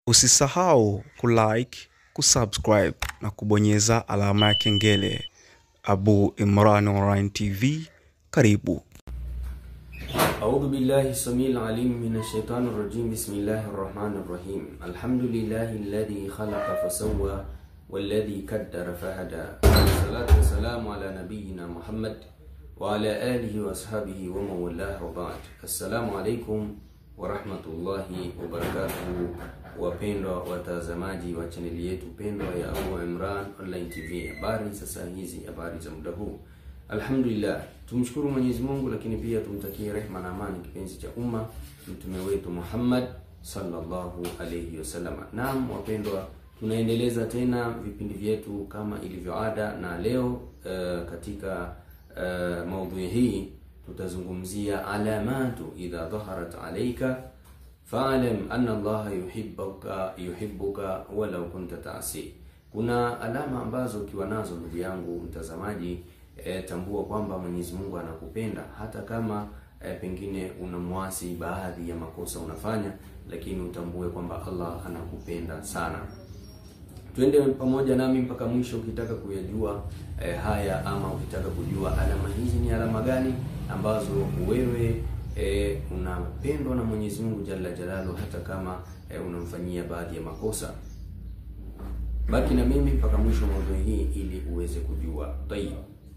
Usisahau kulike, kusubscribe na kubonyeza alama ya kengele. Abu Imran Online TV, karibu. أعوذ بالله السميع العليم من الشيطان الرجيم بسم الله الرحمن الرحيم الحمد لله الذي خلق فسوى والذي كدر فهدى والصلاة والسلام على نبينا محمد وعلى آله وأصحابه ومن والاه وبعد السلام عليكم ورحمة الله وبركاته wapendwa watazamaji wa chaneli yetu pendwa ya Abu Imran Online TV, habari sasa hizi, habari za muda huu. Alhamdulillah, tumshukuru Mwenyezi Mungu, lakini pia tumtakie rehma na amani kipenzi cha umma mtume wetu Muhammad sallallahu alayhi wasallam. Naam wapendwa, tunaendeleza tena vipindi vyetu kama ilivyo ada, na leo uh, katika uh, maudhui hii tutazungumzia alamatu idha dhaharat alayka fa'lam anna Allah yuhibbuka yuhibbuka walau kunta ta'si. Kuna alama ambazo ukiwa nazo ndugu yangu mtazamaji, e, tambua kwamba Mwenyezi Mungu anakupenda hata kama e, pengine unamwasi baadhi ya makosa unafanya, lakini utambue kwamba Allah anakupenda sana. Twende pamoja nami mpaka mwisho ukitaka kuyajua e, haya ama ukitaka kujua alama hizi ni alama gani ambazo wewe e, unapendwa na Mwenyezi Mungu Jalla Jalalu hata kama e, unamfanyia baadhi ya makosa. Baki na mimi mpaka mwisho maudhui hii ili uweze kujua. Tayib.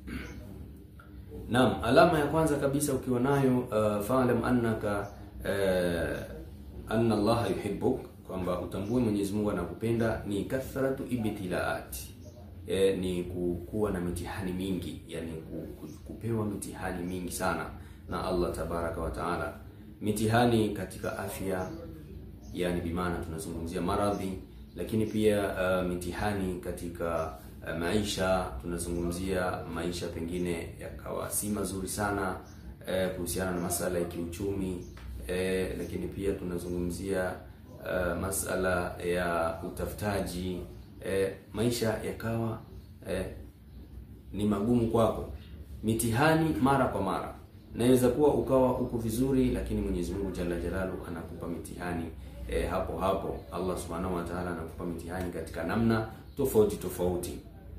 Naam, alama ya kwanza kabisa ukiwa nayo uh, fa'lam annaka uh, anna Allah yuhibbuk, kwamba utambue Mwenyezi Mungu anakupenda ni kathratu ibtilaat. E, ni kuwa na mitihani mingi, yani kupewa mitihani mingi sana na Allah tabaraka wa taala, mitihani katika afya, yani bimaana tunazungumzia maradhi, lakini pia uh, mitihani katika uh, maisha, tunazungumzia maisha pengine yakawa si mazuri sana uh, kuhusiana na masala ya kiuchumi uh, lakini pia tunazungumzia uh, masala ya utafutaji uh, maisha yakawa uh, ni magumu kwako, mitihani mara kwa mara naweza kuwa ukawa uko vizuri, lakini Mwenyezi Mungu Jalla Jalalu anakupa mitihani e, hapo hapo. Allah Subhanahu wa Ta'ala anakupa mitihani katika namna tofauti tofauti.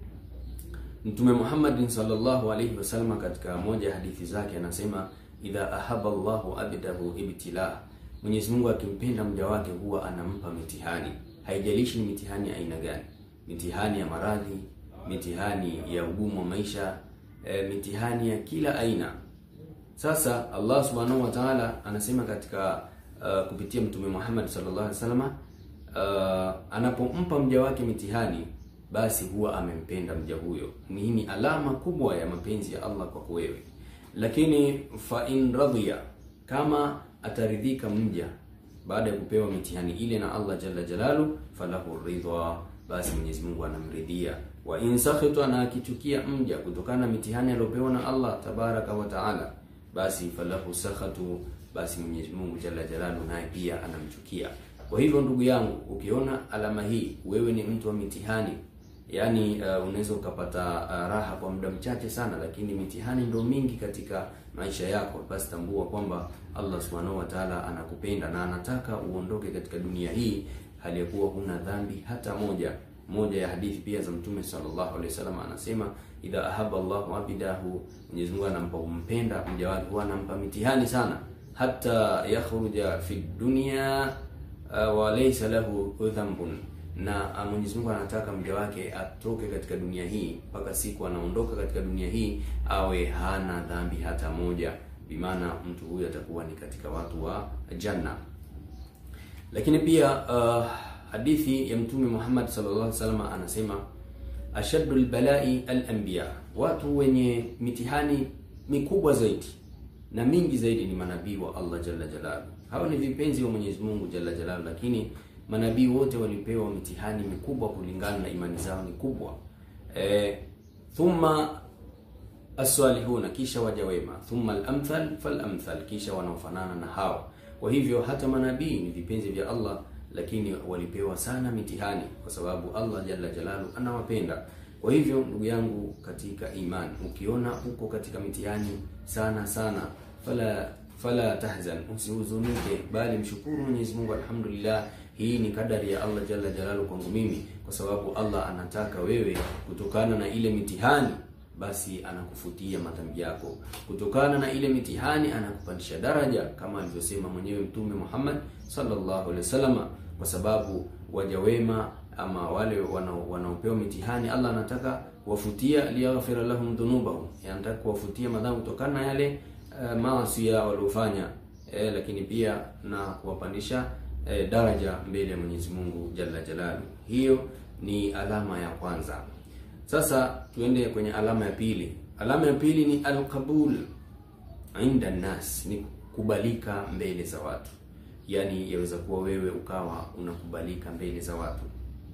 Mtume Muhammad sallallahu alayhi wasallam katika moja ya hadithi zake anasema, idha ahaba Allahu abdahu ibtila, Mwenyezi Mungu akimpenda mja wake huwa anampa mitihani, haijalishi ni mitihani aina gani, mitihani ya maradhi, mitihani ya ugumu wa maisha, e, mitihani ya kila aina sasa Allah subhanahu wa ta'ala anasema katika uh, kupitia mtume Muhammad sallallahu alaihi wasallam uh, anapompa mja wake mitihani, basi huwa amempenda mja huyo. Hii ni alama kubwa ya mapenzi ya Allah kwako wewe. Lakini fa in radhiya, kama ataridhika mja baada ya kupewa mitihani ile na Allah jalla jalalu, falahu ridha, basi Mwenyezi Mungu anamridhia. Wa in sakhita, na akichukia mja kutokana na mitihani aliyopewa na Allah tabaraka wa taala basi falahu sakhatu, basi Mwenyezi Mungu jalla jalalu naye pia anamchukia. Kwa hivyo ndugu yangu, ukiona alama hii, wewe ni mtu wa mitihani, yaani uh, unaweza ukapata uh, raha kwa muda mchache sana, lakini mitihani ndio mingi katika maisha yako, basi tambua kwamba Allah subhanahu wa ta'ala anakupenda na anataka uondoke katika dunia hii hali ya kuwa huna dhambi hata moja. Moja ya hadithi pia za Mtume sallallahu alaihi wasallam anasema idha ahaba Allahu abidahu, Mwenyezi Mungu anampa umpenda mja wake huwa anampa mitihani sana, hata yakhruja fi dunya uh, wa laysa lahu dhanbun, na Mwenyezi Mungu anataka mja wake atoke katika dunia hii mpaka siku anaondoka katika dunia hii awe hana dhambi hata moja, bimaana mtu huyu atakuwa ni katika watu wa janna. Lakini pia uh, hadithi ya Mtume Muhammad sallallahu alaihi wasallam anasema ashaddu albalai alanbiya, watu wenye mitihani mikubwa zaidi na mingi zaidi ni manabii wa Allah jalla jalalu. Hawa ni vipenzi wa Mwenyezi Mungu jalla jalalu, lakini manabii wote walipewa mitihani mikubwa kulingana na imani zao ni kubwa. E, thumma as-salihuna, kisha waja wema, thumma al-amthal fal-amthal, kisha wanaofanana na hao. Kwa hivyo hata manabii ni vipenzi vya Allah lakini walipewa sana mitihani kwa sababu Allah jalla jalalu anawapenda. Kwa hivyo ndugu yangu katika imani, ukiona uko katika mitihani sana sana, fala fala tahzan, usihuzunike, bali mshukuru Mwenyezi Mungu, alhamdulillah, hii ni kadari ya Allah jalla jalalu kwangu mimi, kwa sababu Allah anataka wewe, kutokana na ile mitihani, basi anakufutia madhambi yako. Kutokana na ile mitihani, anakupandisha daraja, kama alivyosema mwenyewe Mtume Muhammad sallallahu alaihi wasallam, kwa sababu waja wema ama wale wanaopewa mitihani, Allah anataka kuwafutia liyaghfira lahum dhunubahum, anataka kuwafutia madhambi kutokana na yale uh, maasi ya waliofanya eh, lakini pia na kuwapandisha eh, daraja mbele ya Mwenyezi Mungu Jalla Jalalu. Hiyo ni alama ya kwanza. Sasa tuende kwenye alama ya pili. Alama ya pili ni alqabul inda nas, ni kukubalika mbele za watu. Yaani yaweza kuwa wewe ukawa unakubalika mbele za watu,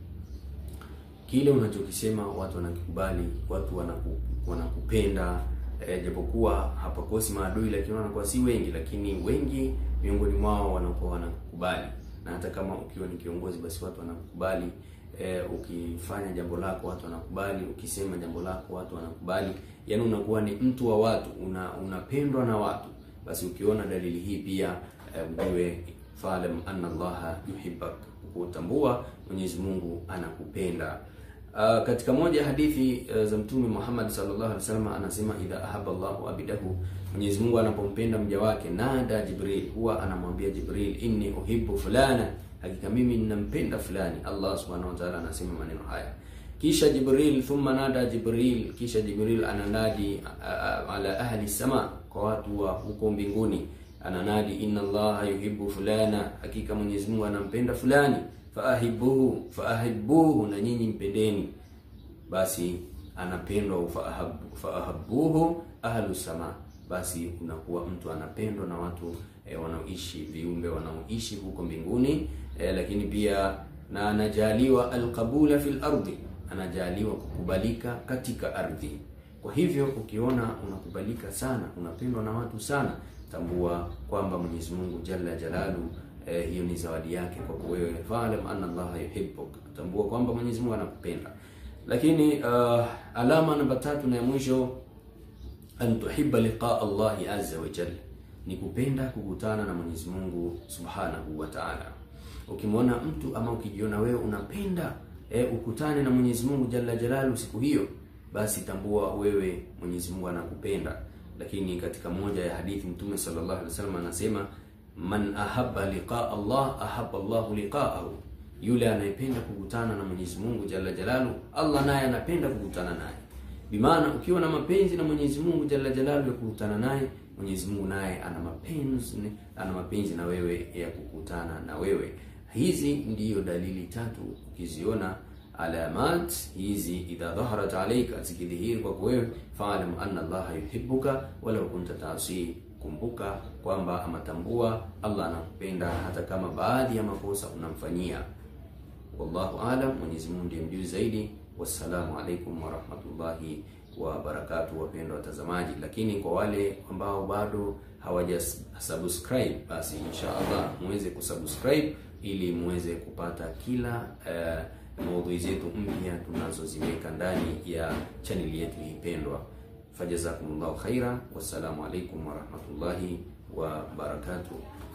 kile unachokisema watu wanakikubali, watu wanaku, wanakupenda E, japokuwa hapakosi maadui, lakini wanakuwa si wengi, lakini wengi miongoni mwao wanakuwa wanakukubali. Na hata kama ukiwa ni kiongozi, basi watu wanakukubali. E, ukifanya jambo lako watu wanakubali, ukisema jambo lako watu wanakubali, yaani unakuwa ni mtu wa watu, una unapendwa na watu. Basi ukiona dalili hii pia e, ujue fa'lam anna Allaha yuhibbak, kutambua Mwenyezi Mungu anakupenda. Uh, katika moja ya hadithi uh, za Mtume Muhammad sallallahu alaihi wasallam anasema, idha ahaba Allahu abidahu, Mwenyezi Mungu anapompenda mja wake, nada Jibril, huwa anamwambia Jibril, inni uhibbu fulana, hakika mimi ninampenda fulani. Allah subhanahu wa ta'ala anasema maneno haya, kisha Jibril, thumma nada Jibril, kisha Jibril ananadi uh, ala ahli sama, kwa watu wa huko mbinguni, ananadi inna Allaha yuhibbu fulana, hakika Mwenyezi Mungu anampenda fulani faahibuhu faahibuhu, na nyinyi mpendeni. Basi anapendwa faahabuhu ahlu sama, basi unakuwa mtu anapendwa na watu e, wanaoishi viumbe wanaoishi huko mbinguni e, lakini pia na anajaliwa alqabula fil ardi, anajaliwa kukubalika katika ardhi. Kwa hivyo ukiona unakubalika sana, unapendwa na watu sana, tambua kwamba Mwenyezi Mungu jalla jalalu Eh, hiyo ni zawadi yake kwako wewe. Fa'lam anna Allaha yuhibbuk, tambua kwamba Mwenyezi Mungu anakupenda. Lakini uh, alama namba tatu na ya mwisho, an tuhibba liqa Allahi azza wa jalla, ni kupenda kukutana na Mwenyezi Mungu subhanahu wa ta'ala. Ukimwona mtu ama ukijiona wewe unapenda eh, ukutane na Mwenyezi Mungu jalla jalalu siku hiyo, basi tambua wewe Mwenyezi Mungu anakupenda. Lakini katika moja ya hadithi Mtume sallallahu alaihi wasallam anasema Man ahabba liqa Allah ahabba Allahu liqa'ahu, yule anayependa kukutana na Mwenyezi Mungu jalla jalalu, Allah naye anapenda kukutana naye. Bimaana ukiwa na mapenzi na Mwenyezi Mungu jalla jalalu ya kukutana naye, Mwenyezi Mungu naye ana mapenzi ana mapenzi na wewe ya kukutana na wewe. Hizi ndiyo dalili tatu, ukiziona alamat hizi, idha dhaharat alayka, zikidhihiri kwako wewe, fa'lam anna Allaha yuhibbuka walau kunta ta'si Kumbuka kwamba amatambua Allah anakupenda hata kama baadhi ya makosa unamfanyia. Wallahu alam, Mwenyezi Mungu ndiye mjuzi zaidi. Wassalamu alaikum warahmatullahi wabarakatuh, wapendwa watazamaji. Lakini kwa wale ambao bado hawaja subscribe, basi insha Allah muweze kusubscribe ili muweze kupata kila uh, maudhui zetu mpya tunazoziweka ndani ya chaneli yetu hii pendwa. Fajazakumullahu khaira, wassalamu alaikum warahmatullahi wabarakatuh.